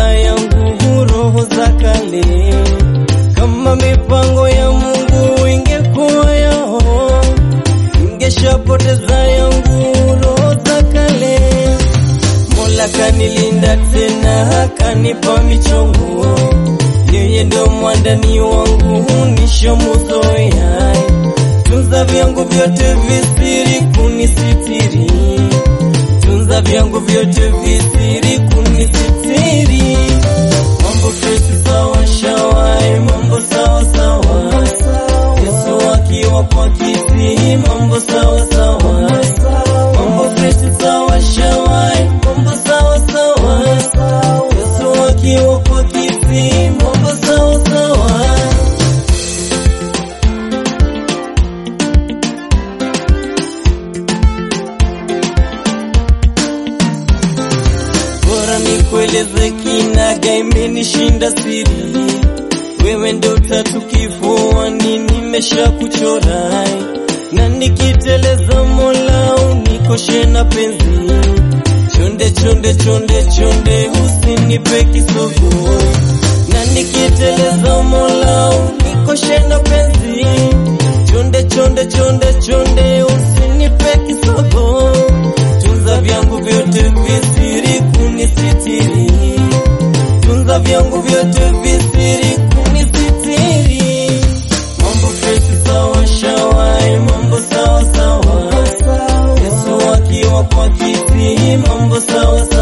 yangu roho za kale. Kama mipango ya Mungu ingekuwa yao, ingeshapoteza yangu roho za kale. Mola kanilinda tena akanipa michongo, yeye ndo mwandani wangu nishomuzoea. Tunza vyangu vyote visiri kunisitiri, tunza vyangu vyote visiri kunisitiri. Mambo freshi sawa shawai, mambo sawa sawa. Yesu akiwa kwa kiti, mambo sawa sawa. Mambo freshi sawa shawai, mambo sawa sawa. Yesu akiwa kwa kiti, mambo sawa sawa. Bora nikueleze kinaga, imenishinda siri. Wewe ndo tatu kifuani, nimesha kuchora na nikiteleza, Mola unikoshe na penzi. Chonde chonde chonde chonde, usinipe kisogo na nikiteleza, Mola unikoshe na penzi. Chonde chonde chonde chonde, usinipe kisogo. Tunza vyangu vyote visiri kunisitiri, tunza vyangu vyote visiri kunisitiri. Mambo freshi sawa shawai, mambo sawa sawa. Yesu akiwa kwa kiti, mambo sawa sawa.